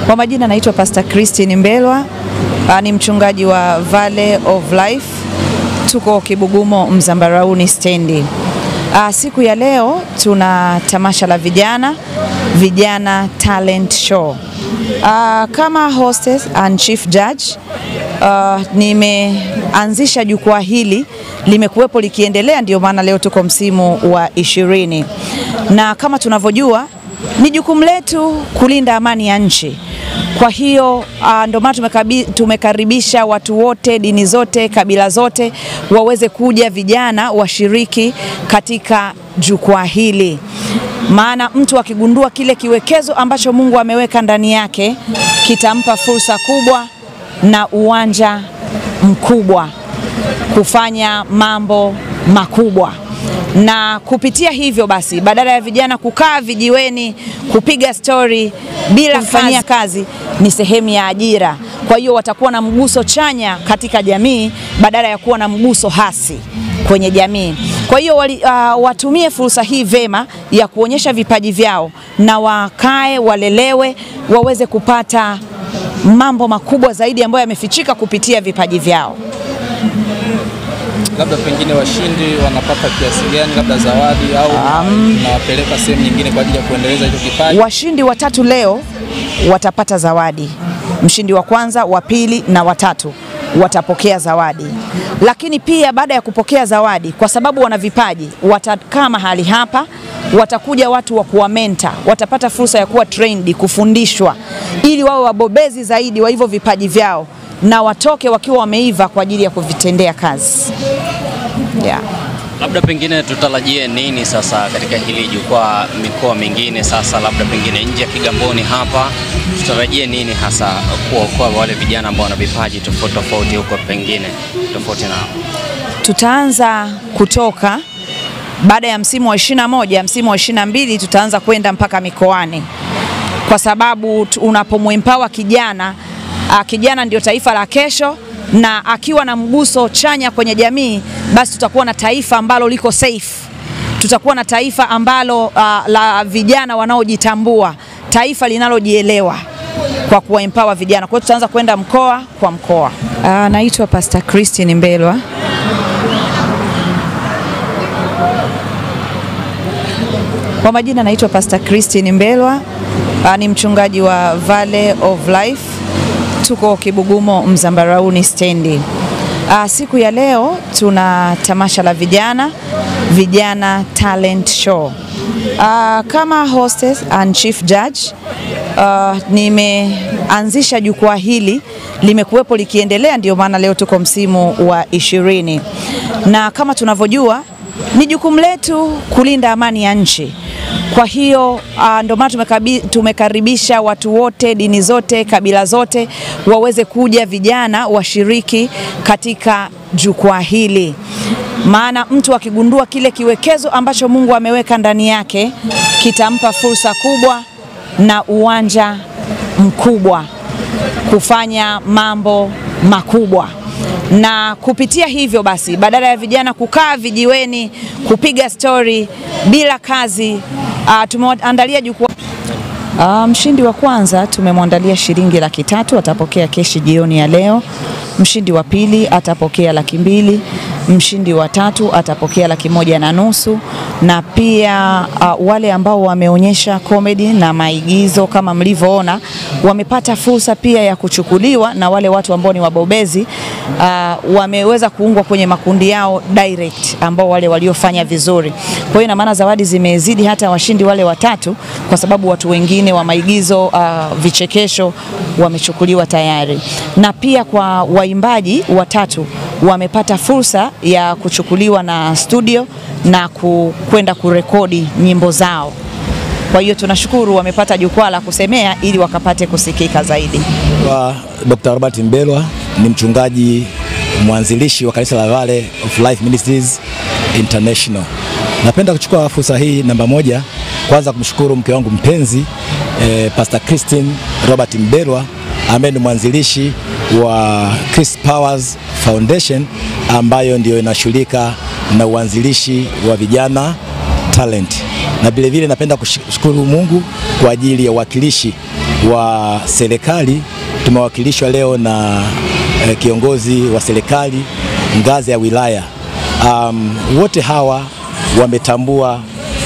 Kwa majina naitwa Pastor Christine Mbelwa, ah, ni mchungaji wa Valley of Life. Tuko Kibugumo Mzambarauni stendi. Ah, siku ya leo tuna tamasha la vijana, vijana talent show. Ah, kama hostess and chief judge ah, nimeanzisha jukwaa hili limekuwepo likiendelea, ndio maana leo tuko msimu wa ishirini, na kama tunavyojua ni jukumu letu kulinda amani ya nchi. Kwa hiyo uh, ndio maana tumekabi- tumekaribisha watu wote, dini zote, kabila zote waweze kuja, vijana washiriki katika jukwaa hili, maana mtu akigundua kile kiwekezo ambacho Mungu ameweka ndani yake kitampa fursa kubwa na uwanja mkubwa kufanya mambo makubwa na kupitia hivyo basi, badala ya vijana kukaa vijiweni kupiga stori bila kufanyia kazi, ni sehemu ya ajira. Kwa hiyo watakuwa na mguso chanya katika jamii badala ya kuwa na mguso hasi kwenye jamii. Kwa hiyo wali, uh, watumie fursa hii vema ya kuonyesha vipaji vyao na wakae, walelewe, waweze kupata mambo makubwa zaidi ambayo yamefichika kupitia vipaji vyao. labda pengine washindi wanapata kiasi gani, labda zawadi au nawapeleka sehemu nyingine kwa ajili ya kuendeleza hicho kipaji? Washindi watatu leo watapata zawadi. Mshindi wa kwanza, wa pili na watatu watapokea zawadi, lakini pia baada ya kupokea zawadi, kwa sababu wana vipaji, watakaa mahali hapa, watakuja watu wa kuwamenta, watapata fursa ya kuwa trained, kufundishwa, ili wawe wabobezi zaidi wa hivyo vipaji vyao na watoke wakiwa wameiva kwa ajili ya kuvitendea kazi yeah. Labda pengine tutarajie nini sasa katika hili jukwaa, mikoa mingine sasa, labda pengine nje ya Kigamboni hapa, tutarajie nini hasa kuokoa wale vijana ambao wana vipaji tofauti tofauti huko pengine tofauti nao? tutaanza kutoka baada ya msimu wa 21, msimu wa 22 tutaanza kwenda mpaka mikoani, kwa sababu tu- unapomwempower kijana ah, kijana ndio taifa la kesho, na akiwa na mguso chanya kwenye jamii, basi tutakuwa na taifa ambalo liko safe, tutakuwa na taifa ambalo ah, la vijana wanaojitambua, taifa linalojielewa kwa kuwaempower vijana. Kwa hiyo tutaanza kwenda mkoa kwa mkoa. Ah, naitwa Pastor Christine Mbelwa. Kwa majina naitwa Pastor Christine Mbelwa, ah, ni mchungaji wa Valley of Life. Tuko Kibugumo Mzambarauni stendi. Ah, siku ya leo tuna tamasha la vijana, vijana talent show. Ah, kama hostess and chief judge ah, nimeanzisha jukwaa hili limekuwepo likiendelea, ndio maana leo tuko msimu wa ishirini, na kama tunavyojua ni jukumu letu kulinda amani ya nchi. Kwa hiyo uh, ndio maana tumekabi- tumekaribisha watu wote, dini zote, kabila zote waweze kuja, vijana washiriki katika jukwaa hili, maana mtu akigundua kile kiwekezo ambacho Mungu ameweka ndani yake kitampa fursa kubwa na uwanja mkubwa kufanya mambo makubwa na kupitia hivyo basi, badala ya vijana kukaa vijiweni kupiga stori bila kazi, uh, tumeandalia jukwaa Uh, mshindi wa kwanza tumemwandalia shilingi laki tatu atapokea keshi jioni ya leo. Mshindi wa pili atapokea laki mbili. Mshindi wa tatu atapokea laki moja na nusu, na pia uh, wale ambao wameonyesha komedi na maigizo kama mlivyoona wamepata fursa pia ya kuchukuliwa, na wale watu ambao ni wabobezi uh, wameweza kuungwa kwenye makundi yao direct, ambao wale waliofanya vizuri. Kwa hiyo ina maana zawadi zimezidi hata washindi wale watatu, kwa sababu watu wengine wa maigizo uh, vichekesho wamechukuliwa tayari, na pia kwa waimbaji watatu wamepata fursa ya kuchukuliwa na studio na ku- kwenda kurekodi nyimbo zao. Kwa hiyo tunashukuru wamepata jukwaa la kusemea ili wakapate kusikika zaidi. Wa Dr. Robert Mbelwa ni mchungaji mwanzilishi wa kanisa la Valley of Life Ministries International. Napenda kuchukua fursa hii namba moja, kwanza kumshukuru mke wangu mpenzi eh, Pastor Christine Robert Mbelwa ambaye ni mwanzilishi wa Chris Powers Foundation ambayo ndio inashughulika na uanzilishi wa vijana talent, na vilevile napenda kushukuru Mungu kwa ajili ya uwakilishi wa serikali tumewakilishwa leo na eh, kiongozi wa serikali ngazi ya wilaya. Um, wote hawa wametambua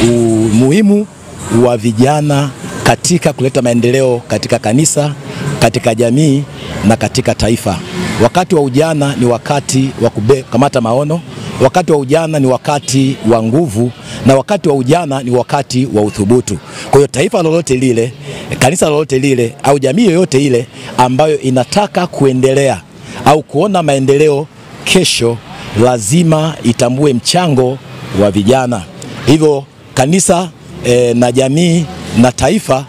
umuhimu wa vijana katika kuleta maendeleo katika kanisa, katika jamii na katika taifa. Wakati wa ujana ni wakati wa kukamata maono, wakati wa ujana ni wakati wa nguvu, na wakati wa ujana ni wakati wa uthubutu. Kwa hiyo taifa lolote lile, kanisa lolote lile, au jamii yoyote ile ambayo inataka kuendelea au kuona maendeleo kesho, lazima itambue mchango wa vijana. Hivyo kanisa e, na jamii na taifa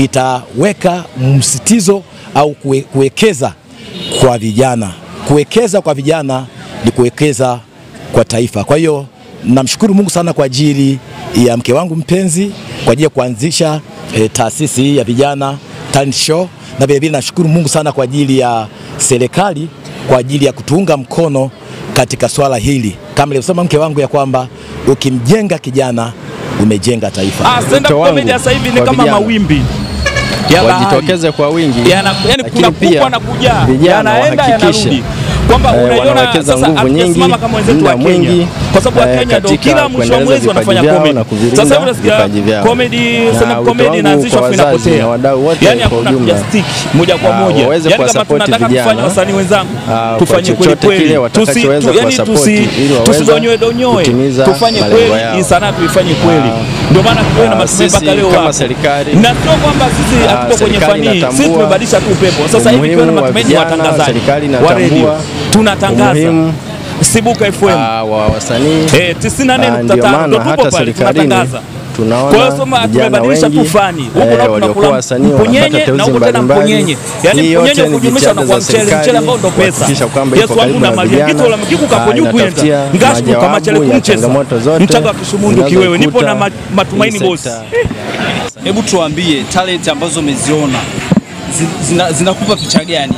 litaweka msitizo au kue, kuwekeza kwa vijana. Kuwekeza kwa vijana ni kuwekeza kwa taifa. Kwa hiyo namshukuru Mungu sana kwa ajili ya mke wangu mpenzi kwa ajili ya kuanzisha e, taasisi hii ya vijana talent show, na vilevile nashukuru Mungu sana kwa ajili ya serikali kwa ajili ya kutuunga mkono katika swala hili, kama nilivyosema mke wangu ya kwamba ukimjenga kijana umejenga taifa. Ah, stand up Wito wangu comedy sasa hivi ni kwa kama vijana. mawimbi ya bahari. wajitokeze kwa wingi, Yana- yani lakini kuna pia kubwa na kujaa, vijana yanaenda wahakikishe yanarudi, kwamba eh, unaiona wanawekeza sasa nguvu nyingi, hatujasimama kama wenzetu wa muda Kenya, mwingi, kwa sababu wa eh, Kenya ndio katika kila mwisho wa kuendeleza mwezi vipaji wanafanya vyao comedy. na kuvilinda Sasa hivi unasikia vipaji vyao. comedy, Na stand up wito comedy wangu inaanzishwa kwa afu wazazi inapotea, na wadau wote yani kwa hakuna ujumla. kuja stick moja kwa Ah, moja, waweze yani kama kuwasapoti tunataka vijana. kufanya wasanii wenzangu Ah, kwa tufanye kweli chochote kweli, kile tusi watakachoweza tu- yani kuwasapoti tusi ili waweze tusidonyoe donyoe, kutimiza tufanye malengo kweli, yao. hii sanaa tuifanye kweli, ndio maana tuwe na ah, matumaini sisi mpaka leo kama hapo. serikali, na sio kwamba sisi ah, hatuko kwenye serikali fani hii, sisi inatambua tumebadilisha tu upepo. Sasa hivi tuwe na umuhimu wa matumaini vijana, watangazaji serikali wa redio inatambua tunatangaza umuhimu Sibuka FM ah, wa wasanii eh, 94.5 Ah, ndio maana ndio tupo hata pale serikalini tunatangaza. tunaona Kwa hiyo soma vijana tumebadilisha tu wengi, fani. Huku eh, nao waliokuwa tunakula wasanii mpunyenye wanapata na teuzi huku tena mbalimbali. mpunyenye. Yaani Hii mpunyenye yote ni kujumlisha na jitihada kwa za mchele, mchele serikali ambao ndo pesa. kuhakikisha kwamba Yesu ipo wangu karibu na na mali vijana. gitu la mkiku Ah, kaponyu kwenda. inatafutia Ngashi kama majawabu chele ya kumcheza. changamoto zote Mchaga kishumundu kiwewe nipo na ma- zinazoikuta matumaini hii boss. sekta. Hebu tuambie talent ambazo umeziona zi- zina- zinakupa picha gani?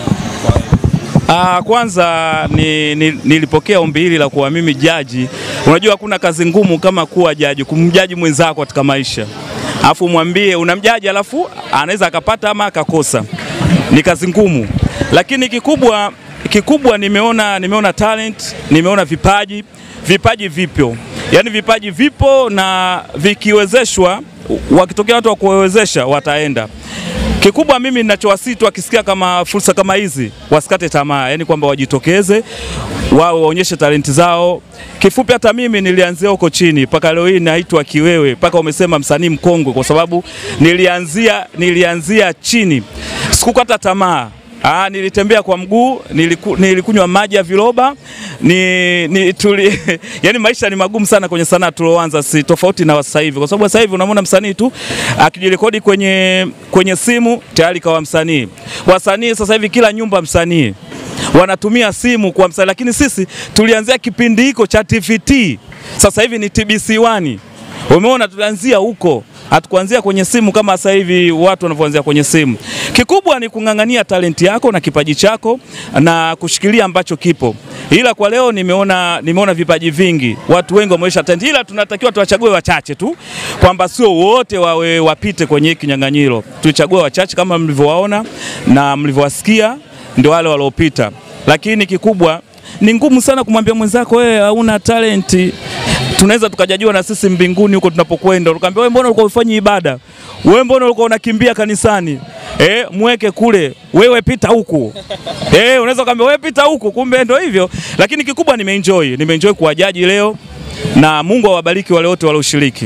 Ah, kwanza ni, ni, nilipokea ombi hili la kuwa mimi jaji. Unajua hakuna kazi ngumu kama kuwa jaji, kumjaji mwenzako katika maisha, alafu mwambie unamjaji, alafu anaweza akapata ama akakosa. Ni kazi ngumu, lakini kikubwa kikubwa nimeona nimeona talent, nimeona vipaji, vipaji vipo, yaani vipaji vipo na vikiwezeshwa, wakitokea watu wa kuwezesha wataenda Kikubwa mimi ninachowasihi tu wakisikia kama fursa kama hizi wasikate tamaa, yani kwamba wajitokeze wao waonyeshe talenti zao. Kifupi, hata mimi nilianzia huko chini mpaka leo hii naitwa kiwewe, mpaka umesema msanii mkongwe, kwa sababu nilianzia nilianzia chini, sikukata tamaa. Ah, nilitembea kwa mguu, niliku, nilikunywa maji ya viroba ni, ni tuli, yani maisha ni magumu sana kwenye sanaa tulioanza, si tofauti na sasa hivi, kwa sababu sasa hivi unamwona msanii tu akijirekodi kwenye, kwenye simu tayari kawa msanii. Wasanii sasa hivi kila nyumba msanii wanatumia simu kwa msanii, lakini sisi tulianzia kipindi hiko cha TVT, sasa hivi ni TBC1. Umeona, tulianzia huko hatukuanzia kwenye simu kama sasa hivi watu wanavyoanzia kwenye simu. Kikubwa ni kung'ang'ania talenti yako na kipaji chako na kushikilia ambacho kipo. Ila kwa leo nimeona, nimeona vipaji vingi, watu wengi wameonyesha talenti, ila tunatakiwa tuwachague wachache tu, kwamba sio wote wawe wapite kwenye hiki kinyang'anyiro. Tuchague wachache kama mlivyowaona na mlivyowasikia, ndio wale waliopita, lakini kikubwa ni ngumu sana kumwambia mwenzako wewe hauna talenti tunaweza tukajajua na sisi mbinguni huko tunapokwenda, ukaambia wewe, mbona ulikuwa ufanyi ibada? Wewe mbona ulikuwa unakimbia kanisani? Eh, mweke kule, wewe pita huku. Eh, unaweza ukaambia wewe pita huku, kumbe ndio hivyo. Lakini kikubwa nimeenjoy, nimeenjoy kuwajaji leo na Mungu awabariki wale wote walioshiriki.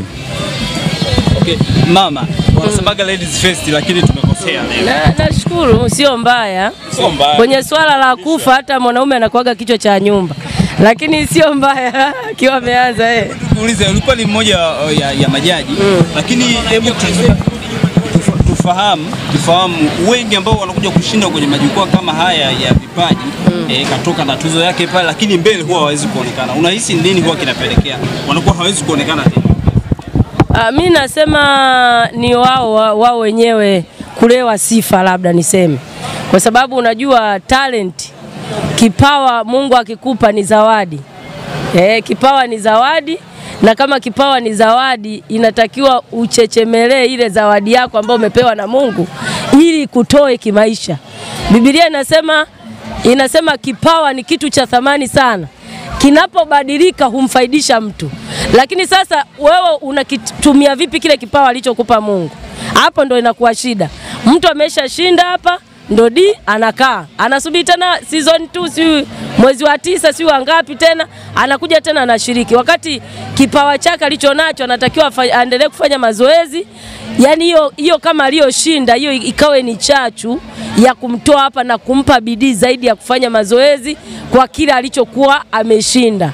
Okay, mama wanasemaga ladies first, lakini tumekosea leo. Na nashukuru, sio mbaya. Sio mbaya. Kwenye swala la kufa, hata mwanaume anakuaga kichwa cha nyumba, lakini sio mbaya akiwa ameanza eh. Tuulize, ulikuwa ni mmoja uh, ya, ya majaji lakini hebu tu- tufa- tufahamu tufahamu wengi ambao wanakuja kushinda kwenye majukwaa kama haya ya vipaji eh, katoka na tuzo yake pale, lakini mbele huwa hawezi kuonekana. Unahisi nini huwa kinapelekea wanakuwa hawezi kuonekana tena? Ah, mi nasema ni wao wao wenyewe kulewa sifa, labda niseme, kwa sababu unajua talent, kipawa Mungu akikupa ni zawadi eh, kipawa ni zawadi na kama kipawa ni zawadi, inatakiwa uchechemelee ile zawadi yako ambayo umepewa na Mungu ili kutoe kimaisha. Biblia inasema inasema kipawa ni kitu cha thamani sana, kinapobadilika humfaidisha mtu. Lakini sasa wewe unakitumia vipi kile kipawa alichokupa Mungu? Hapo ndo inakuwa shida. Mtu ameshashinda hapa ndo di anakaa anasubiri tena season 2 si mwezi wa tisa si wangapi tena anakuja tena anashiriki, wakati kipawa chake alichonacho anatakiwa afa- aendelee kufanya mazoezi. Yani hiyo hiyo kama aliyoshinda hiyo ikawe ni chachu ya kumtoa hapa na kumpa bidii zaidi ya kufanya mazoezi kwa kile alichokuwa ameshinda,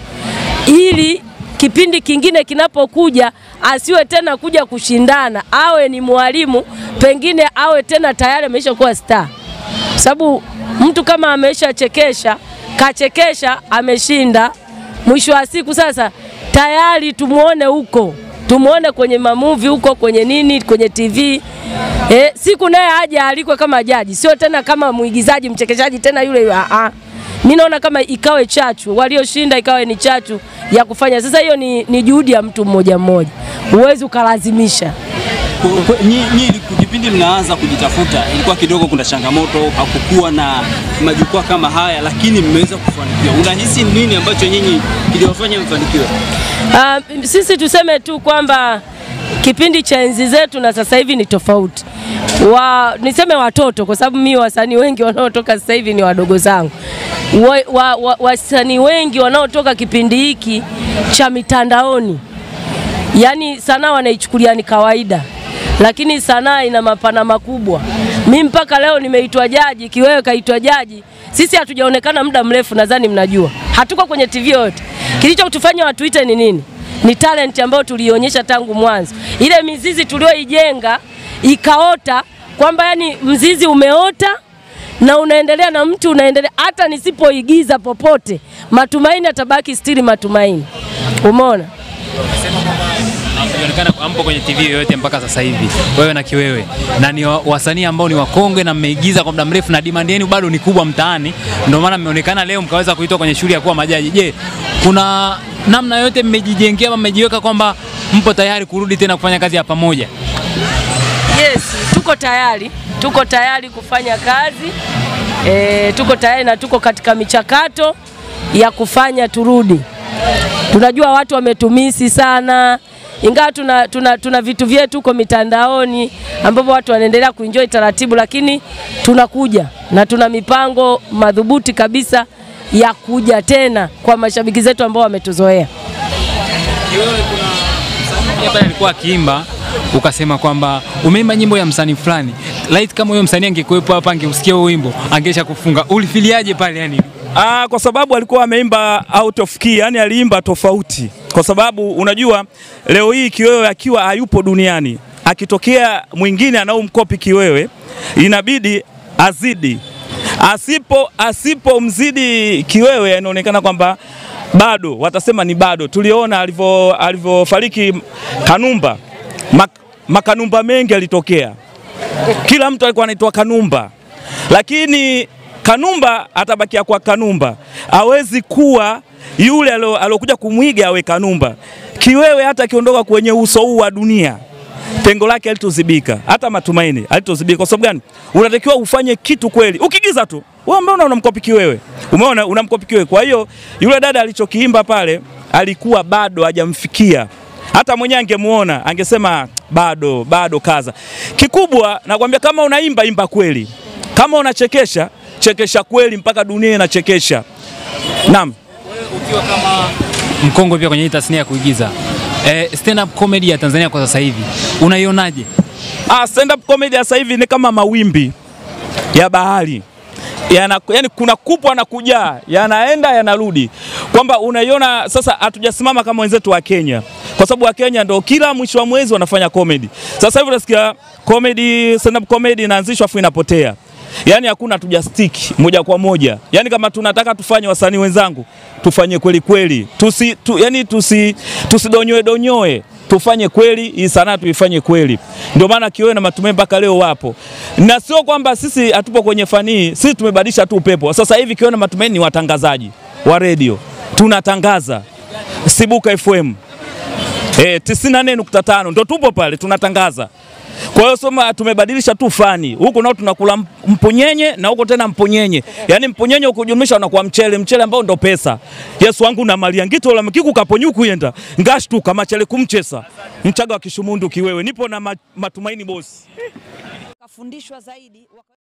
ili kipindi kingine kinapokuja asiwe tena kuja kushindana, awe ni mwalimu, pengine awe tena tayari ameisha kuwa star, sababu mtu kama ameshachekesha kachekesha, ameshinda, mwisho wa siku sasa tayari tumuone huko, tumuone kwenye mamuvi huko, kwenye nini, kwenye TV eh, siku naye aje alikwe kama jaji, sio tena kama mwigizaji mchekeshaji tena yule. ah, ah. Mimi naona kama ikawe chachu, walioshinda ikawe ni chachu ya kufanya. Sasa hiyo ni, ni juhudi ya mtu mmoja mmoja, huwezi ukalazimisha. Ku- ku- nyi- nyi kipindi mnaanza kujitafuta ilikuwa kidogo kuna changamoto, hakukuwa na majukwaa kama haya, lakini mmeweza kufanikiwa. Unahisi nini ambacho nyinyi kiliwafanya mfanikiwe? Uh, sisi tuseme tu kwamba kipindi cha enzi zetu na sasa hivi ni tofauti. Wa, niseme watoto kwa sababu mimi wasanii wengi wanaotoka sasa hivi ni wadogo zangu. Wasanii wa, wa, wasanii wengi wanaotoka kipindi hiki cha mitandaoni, yaani sanaa wanaichukulia ni kawaida, lakini sanaa ina mapana makubwa. Mi mpaka leo nimeitwa jaji, Kiwewe kaitwa jaji. Sisi hatujaonekana muda mrefu, nadhani mnajua, hatuko kwenye TV yote. Kilichotufanya watuite ni nini? Ni talent ambayo tulionyesha tangu mwanzo, ile mizizi tulioijenga ikaota, kwamba yani mzizi umeota na unaendelea na mtu unaendelea, hata nisipoigiza popote, matumaini atabaki stili matumaini. Umeona? Inaonekana ampo kwenye TV yoyote mpaka sasa hivi, wewe na Kiwewe, na ni wa- wasanii ambao ni wakongwe na mmeigiza kwa muda mrefu na demand yenu bado ni kubwa mtaani, ndio maana mmeonekana leo mkaweza kuitwa kwenye shughuli ya kuwa majaji. Je, kuna namna yoyote mmejijengea ama mmejiweka kwamba mpo tayari kurudi tena kufanya kazi ya pamoja? Yes, tuko tayari, tuko tayari kufanya kazi e, tuko tayari na tuko katika michakato ya kufanya turudi. Tunajua watu wametumisi sana, ingawa tuna, tuna, tuna vitu vyetu huko mitandaoni ambapo watu wanaendelea kuenjoy taratibu, lakini tunakuja na tuna mipango madhubuti kabisa ya kuja tena kwa mashabiki zetu ambao wametuzoea. Yeye pale alikuwa akiimba ukasema kwamba umeimba nyimbo ya msanii fulani, light kama huyo msanii angekuwepo hapa angeusikia huo wimbo angesha kufunga. Ulifiliaje pale yani? Ah, kwa sababu alikuwa ameimba out of key, yani aliimba tofauti, kwa sababu unajua leo hii Kiwewe akiwa hayupo duniani, akitokea mwingine anaomkopi Kiwewe inabidi azidi, asipo asipomzidi Kiwewe inaonekana kwamba bado watasema ni bado. Tuliona alivyo alivyofariki Kanumba, mak, makanumba mengi alitokea, kila mtu alikuwa anaitwa Kanumba, lakini Kanumba atabakia kwa Kanumba, hawezi kuwa yule alo- alokuja kumwiga awe Kanumba. Kiwewe hata akiondoka kwenye uso huu wa dunia pengo lake alitozibika, hata matumaini alitozibika. Kwa sababu gani? Unatakiwa ufanye kitu kweli. Ukigiza tu wewe, mbona unamkopi Kiwewe? Umeona, unamkopi Kiwewe. Kwa hiyo yule dada alichokiimba pale alikuwa bado hajamfikia hata mwenyewe angemuona angesema bado bado, kaza. Kikubwa nakwambia, kama unaimba imba kweli, kama unachekesha chekesha kweli, mpaka dunia inachekesha. Naam. Ukiwa kama mkongwe pia kwenye hii tasnia ya kuigiza eh, stand up comedy ya Tanzania kwa sasa hivi unaionaje? Ah, stand up comedy ya sasa hivi ni kama mawimbi ya bahari yana, yani kuna kupwa na kujaa, yanaenda yanarudi, kwamba unaiona sasa. Hatujasimama kama wenzetu wa Kenya, kwa sababu wa Kenya ndo kila mwisho wa mwezi wanafanya comedy. Sasa hivi unasikia comedy, stand up comedy inaanzishwa afu inapotea, yani hakuna tuja stick moja kwa moja. Yani kama tunataka tufanye, wasanii wenzangu, tufanye kweli kweli, tusi, tu, yani tusi, tusidonyoe donyoe tufanye kweli hii sanaa tuifanye kweli. Ndio maana Kiwewe na Matumaini mpaka leo wapo, na sio kwamba sisi hatupo kwenye fani hii, sisi tumebadilisha tu upepo. Sasa hivi Kiwewe na Matumaini ni watangazaji wa redio, tunatangaza Sibuka FM Eh, 94.5 ndo tupo pale tunatangaza. Kwa hiyo soma tumebadilisha tu fani. Huku nao tunakula mp- mponyenye na huko tena mponyenye. Yaani mponyenye ukujumlisha unakuwa mchele, mchele ambao ndo pesa. Yesu wangu na malia ngito la mkiku kaponyuku yenda. Ngashtuka machele kumchesa. Mchaga wa kishumundu kiwewe. Nipo na ma- matumaini bosi. Kafundishwa zaidi